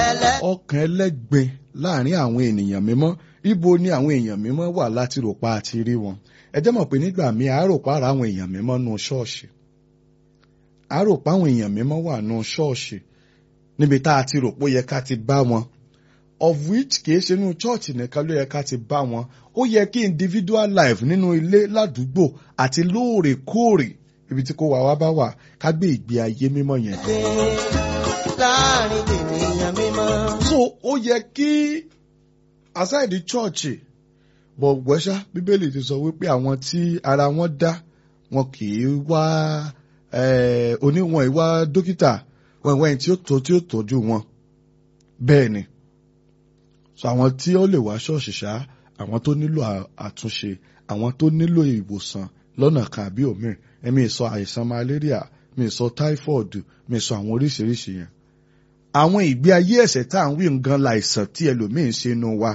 ọkàn ẹlẹ́gbin láàrin àwọn ènìyàn mímọ́ ibo ni àwọn èèyàn mímọ́ wà láti rò pa àti rí wọn ẹ jẹ́ mọ̀ pé nígbà míì àárò para àwọn èèyàn mímọ́ nù ṣọ́ọ̀ṣì àárò pa àwọn èèyàn mímọ́ wà nù ṣọ́ọ̀ṣì níbi tá a ti rò pé ó yẹ ká ti bá wọn of which kìí ṣe inú chọ́ọ̀chì nìkan ló yẹ ká ti bá wọn ó yẹ kí individual life nínú ilé ládùúgbò àti lóòrèkóòrè ibi tí kò wá wá bá wà ká gbé ìgbé ayé mímọ́ yẹn. láàrin ènìyàn mímọ́. so ó yẹ kí aside chọ́ọ̀chì bọ̀gbẹ́sá bíbélì ti sọ wípé àwọn tí ara wọn dá wọn kì í wá oníwọ̀n ìwá dókítà wọn ìwá ẹni tí ó tó tí ó tọ́jú wọn bẹ́ẹ̀ ni so àwọn tí ó lè wá ṣọ́ọ̀ṣì ṣá àwọn tó nílò àtúnṣe àwọn tó nílò ìwòsàn lọ́nà kan àbí òmíì ẹ̀mí sọ àìsàn malaria mi sọ typhoid mi sọ àwọn oríṣiríṣi yẹn àwọn ìgbé ayé ẹ̀ṣẹ̀ tá à ń wí nǹkan láìsàn tí ẹlòmíín ṣe nu wa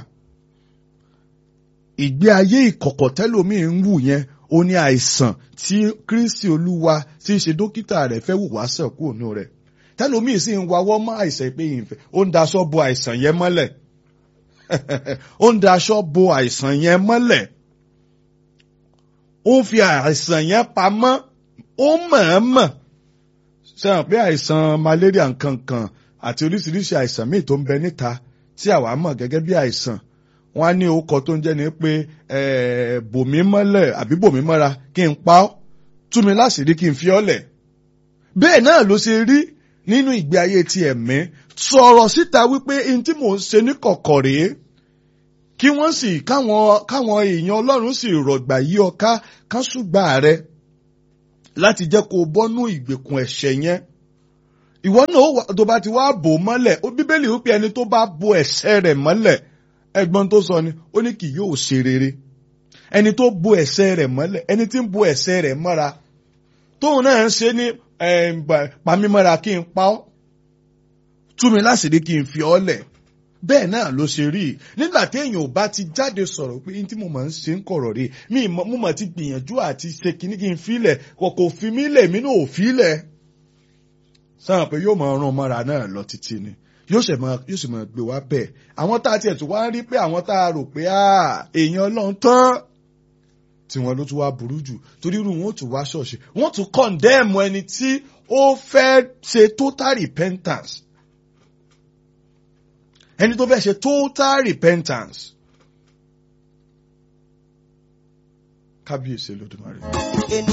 ìgbé ayé ìkọ̀kọ̀ tẹ́lòmíín ń wù yẹn ó ní àìsàn tí Kristi Olúwa tí ń ṣe dókítà rẹ̀ fẹ́ wù wá sàn kúrò nù rẹ̀ tẹ́lòmíín sì ń wawọ́ mọ́ àìsàn pé ìfẹ́ ó ń daṣọ bo àìsàn yẹn mọ́lẹ̀ ó ń daṣọ bo àìsàn yẹn mọ́lẹ̀ ó ń fi àìsàn yẹn pamọ́ ó mọ̀ọ́mọ̀ sẹ́wọ̀n pé àìsàn malaria nkankan àti oríṣiríṣi àìsàn míì tó ń bẹ níta tí àwa mọ̀ gẹ́gẹ́ bí àìsàn wọ́n á ní orúkọ tó ń jẹ́ ni pé bòmí mọ́lẹ̀ àbí bòmí mọ́ra kí n pa ọ́ tú mi láṣìírí kí n fi ọ́ lẹ̀ bẹ́ẹ̀ náà ló ṣe rí nínú ìgbé ayé ti ẹ̀mí sọ̀rọ̀ síta wípé n tí mò ń ṣe ní kọ̀kọ̀ rèé kí wọ́n sì káwọn káwọn èèyàn ọlọ́run sì rọ̀gbà yí ọ ká ká ṣùgbà rẹ láti jẹ́ kó o bọ́nú ìgbèkùn ẹ̀ṣẹ̀ yẹn ìwọ náà tó bá ti wá bò mọ́lẹ̀ ó bíbélì wípé ẹni tó bá bo ẹ̀ṣẹ̀ rẹ̀ mọ́lẹ̀ ẹgbọ́n tó sọ ni ó ní kì yóò ṣe rere ẹni tó bo ẹ̀ṣẹ̀ rẹ̀ mọ́lẹ̀ ẹni tí ń bo ẹ̀ṣẹ̀ rẹ̀ mọ́ra tóun náà ń ṣe ní pamímọ́ra kí n pa ọ́ tú mi láṣìírí kí n fi ọ́ lẹ̀ bẹ́ẹ̀ náà ló ṣe rí i nígbà tí èèyàn ò bá ti jáde sọ̀rọ̀ pé ní tí mo máa ń ṣe ń kọ̀rọ̀ rí mi mo máa ti gbìyànjú àti ṣe kíní kí n filẹ̀ kò kò fi mí lẹ̀ mí náà ò filẹ̀ sáà pé yóò máa rán mọ́ra náà lọ títí ni yóò sì máa yóò sì máa gbé wá bẹ́ẹ̀ àwọn tá a tiẹ̀ tún wá ń rí pé àwọn tá a rò pé èèyàn ọlọ́run tán tí wọn ló tún wá burú jù torí irú wọn ó tún wá ṣọ̀ṣì wọn tún kọ̀ǹdẹ́ẹ̀mù ẹni tí ó fẹ́ ṣe total repentance ẹni tó fẹ́ ṣe total repentance kábíyèsí Olódùmarè.